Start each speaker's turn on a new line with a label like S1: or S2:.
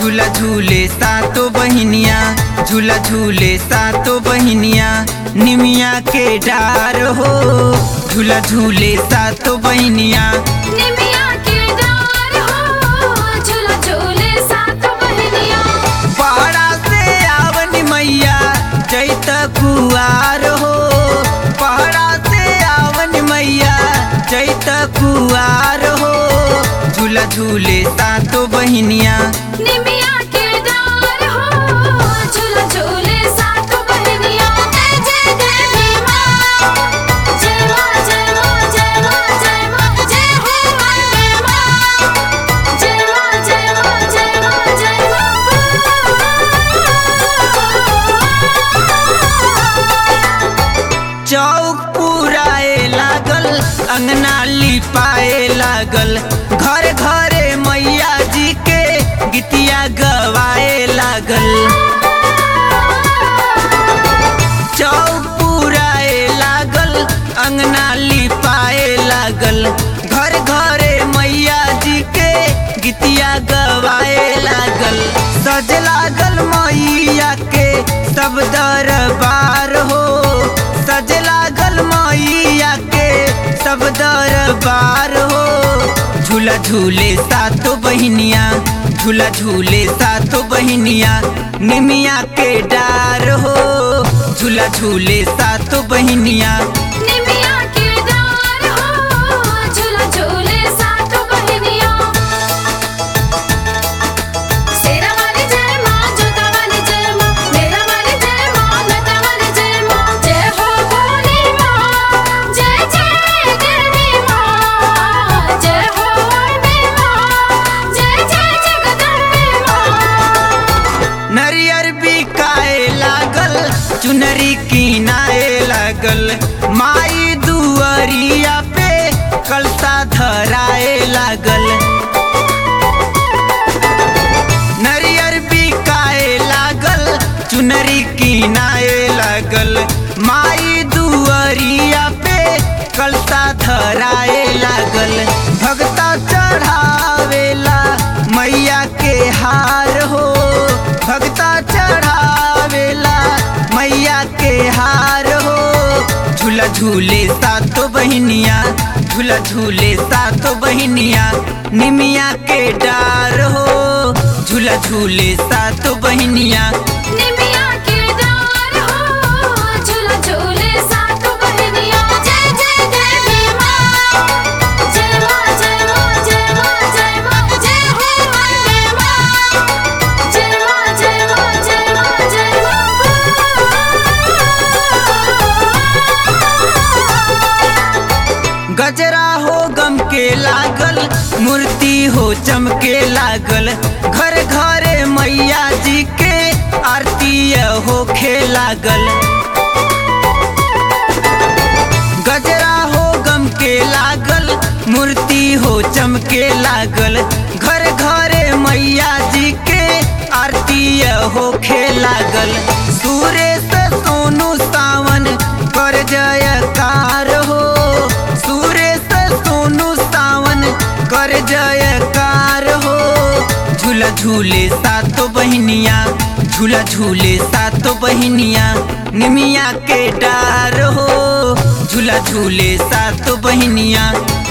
S1: झूला झूले सातो बहिनिया झूला झूले सातो बहिनिया निमिया के डार हो झूला झूले सातो बहिनिया
S2: निमिया के डार हो झूला झूले सात बहनिया
S1: पहाड़ा से आवनी मैया जैत कुआर हो पहाड़ा से आवनी मैया जैत कुआर हो झूला झूले सातो बहिनिया
S2: निमिया के डार हो झूला झूले सात बहनिया जय जय देवी माँ जय माँ जय माँ जय माँ जय माँ जय हो अम्बे माँ जय माँ जय माँ जय माँ जय माँ
S1: चौक पुराए लागल अंगना लिपाए लागल घर घरे मैया जी के गीतिया गवाए लागल चौक पुराए लागल अंगना लिपाए लागल घर घरे मैया जी के गीतिया गवाए लागल सज लागल मैया के सब दरबार हो सज लागल मैया के सब दरबार हो झूला झूले सातो बहिनिया झूला झूले सातो बहिनिया निमिया के डार हो झूला झूले सातो बहिनिया
S2: निमिया के डार हो झूला झूले सात बहनिया सेरा वाली जय माँ जोता वाली जय माँ मेरा वाली जय माँ लता वाली जय माँ जय हो भोली माँ जय जय देवी माँ जय हो अम्बे माँ जय जय जगदम्बे माँ
S1: नरियर बिकाए लागल चुनरी किनाए लागल माई दुअरिया पे कलसा धराए लागल नरियर बिकाए लागल चुनरी किनाए लागल माई दुअरिया पे कलसा धराए लागल भगता चढ़ावेला मैया के हार हो भगता चढ़ावेला मैया के हार हो झूला झूले सातो बहिनिया झूला झूले सातो बहिनिया निमिया के डार हो झूला झूले सातो बहिनिया
S2: निमिया के डार हो झूला झूले सात बहनिया जय जय देवी माँ जय माँ जय माँ जय माँ जय माँ जय हो अम्बे माँ जय माँ जय माँ जय माँ जय माँ
S1: गजरा हो गम के लागल मूर्ति हो चमके लागल घर घरे मैया जी के आरती होखे लागल गजरा हो गम के लागल मूर्ति हो चमके लागल घर घरे मैया जी के आरती होखे लागल सुरेश सोनू सावन कर जयकार हो सुरेश सोनू सावन कर जयकार हो झूला झूले सातो बहिनिया झूला झूले सातो बहिनिया निमिया के डार हो झूला झूले सातो बहिनिया